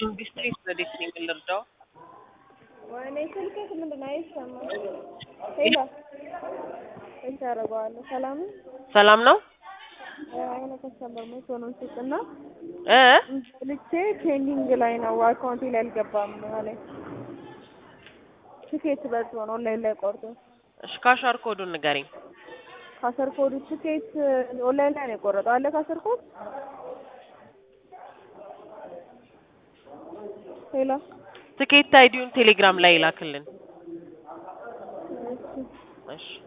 ኢንዱስትሪስ ወዴት ነው የምንረዳው? ወይኔ ስልክህ ምንድን ነው አይሰማም? ሄሎ እሺ አደርገዋለሁ። ሰላም ነው? ሰላም ነው የሆነ ከስተመር ሞቶኑን ስጥና እ ልቼ ፔንዲንግ ላይ ነው አካውንቴ ላይ አልገባም አለኝ። ትኬት በልቶ ነው ኦንላይን ላይ ቆርጦ እሺ ካሻር ኮዱን ንገሪኝ። ካሰር ኮዱ ትኬት ኦንላይን ላይ ነው የቆረጠው አለ ካሰር ኮድ ሄሎ ትኬት አይዲውን ቴሌግራም ላይ ይላክልን። እሺ እሺ